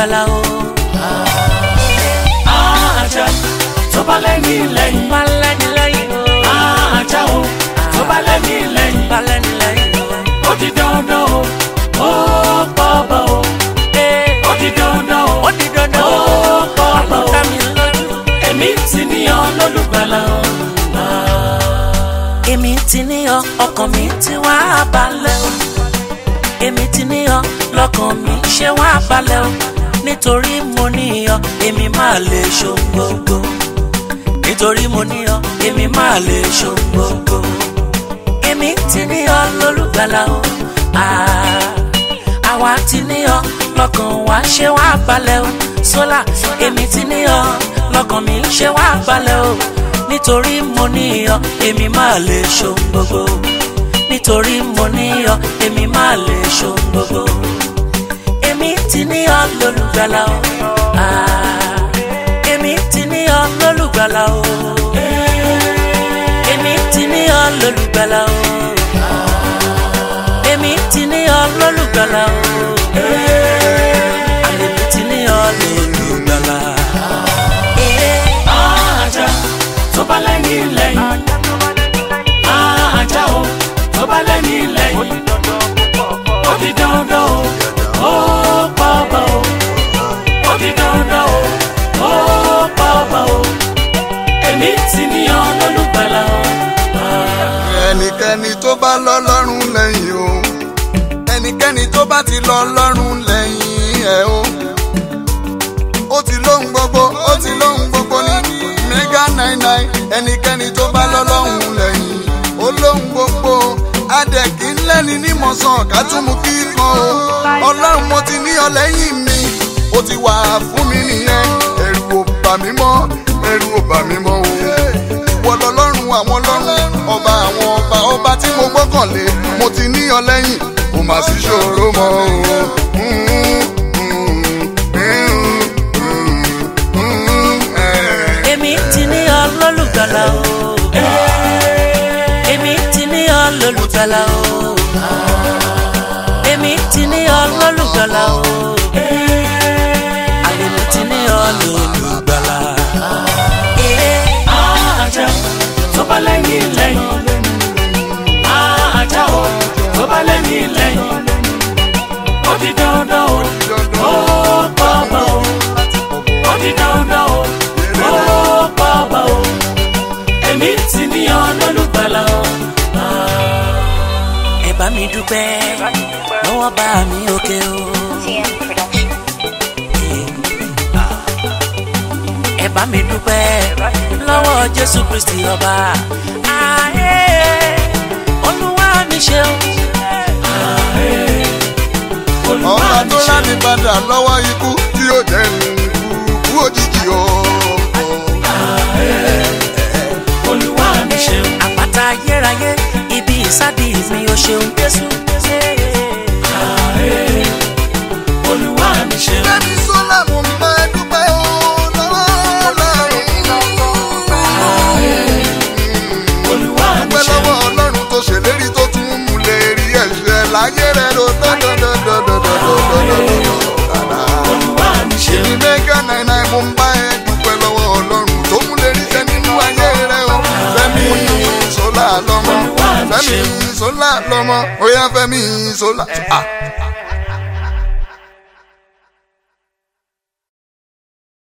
lólùgbàlà o. ajá tó bá lẹ́ni lẹ́yìn bá lẹ́ni lẹ́yìn o. ajá o tó bá lẹ́ni lẹ́yìn bá lẹ́ni lẹ́yìn o. ó di dandan o ó pọ̀ bọ̀ o Ee, ó di dandan o ó di dandan ó o. pọ̀ bọ̀ o àlùkà mi lójú. èmi ti níyàn lólùgbàlà o. èmi ti níyàn ọkàn mi ti wá balẹ̀ o. èmi ti níyàn lọ́kàn mi ṣe wá balẹ̀ o. nítorí mo níyàn èmi máa lè ṣohun gbogbo. nítorí mo níyàn èmi máa lè ṣohun gbogbo. èmi ti níyàn lólùgbàlà o. Ah, àwa ti níyàn lọ́kàn wa ṣe wá balẹ̀ o. sólà èmi ti níyàn lọ́kàn mi ṣe wá balẹ̀ o. nítorí mo níyàn èmi máa lè ṣohun gbogbo. nítorí mo níyàn èmi máa lè ṣohun gbogbo. èmi ti níyàn lólùgbàlà o. Ah, èmi ti níyàn lólùgbàlà o. èmi ti níyàn lólùgbàlà o. èmi ti níyàn lólùgbàlà o. àlèmi ti níyàn lólùgbàlà. ajá tó bá lẹ́ni lẹ́yìn ajá o tó bá lẹ́ni lẹ́yìn ó di dandan o ó pọ̀ bọ̀ o ó di dandan o ó pọ̀ bọ̀ o èmi ti níyàn lólùgbàlà o. ẹnikẹ́ni tó bá lọ́lọ́run lẹ́yìn o ẹnikẹ́ni tó bá ti lọ́lọ́run lẹ́yìn ẹ̀ o ó ti lóhun gbogbo ó ti lóhun gbogbo ní mega nine nine ẹnikẹ́ni tó bá lọ́lọ́run lẹ́yìn ó lóhun gbogbo adẹ̀kí ńlẹ́ni nímọ̀sán kátùmù kíkan o ọlọ́run mo ti ní ọ lẹ́yìn mi ó ti wà fún mi nìyẹn ẹ̀rù ò bà mí mọ́ ẹ̀rù ò bà mí mọ́ o ìwọ lọlọ́run àwọn ọlọ́run ọba àwọn ọba ọba tí mo gbọ́kànlé mo ti ní ọ lẹ́yìn kò má sí ṣòro mọ́ o. èmi ti níyàn lólùgbàlà o. èmi ti níyàn lólùgbàlà o. èmi ti níyàn lólùgbàlà o. àlèmi ti níyàn lólùgbàlà. ajá tó bá lẹ́yìn lẹ́yìn ajá o tó bá lẹ́yìn lẹ́yìn ó di dandan o ó pọ̀ bọ̀ o ó di dandan o ó pọ̀ bọ̀ o èmi ti níyàn lólùgbàlà o. ẹ bá mi dúpẹ́ lọ́wọ́ bá mi òkè o. TM Production. ẹ bá mi dúpẹ́ lọ́wọ́ jésù kristi ọba. Ààyè olúwa mi ṣeun. ọba tó láti padà lọ́wọ́ ikú tí ó jẹ́ ikú òjijì o. olúwa mi ṣeun àpáta ayérayé ibi ìsádi mi ò ṣeun jésù. olúwa mi ṣeun Bẹ́ẹ̀ni sọ́lá mo máa dúpẹ́ o lọ́wọ́ olúwa mi dúpẹ́ ṣeun lọ́wọ́ ọlọ́run tó ṣèlérí tó tún mú lè rí ẹ̀ṣẹ̀ láyé rẹ̀ ló dọ́dọ́dọ́dọ́dọ́dọ́dọ́dọ́dọ́dọ́. olúwa mi ṣeun èmi mẹ́gà náírà mo ń bá ẹ dúpẹ́ lọ́wọ́ ọlọ́run tó mú lè rí jẹ nínú ayé rẹ̀ o. fẹ́mi sọ́lá lọ́mọ fẹ́mi sọ́lá lọ́mọ ó yá fẹ́mi sọ́lá.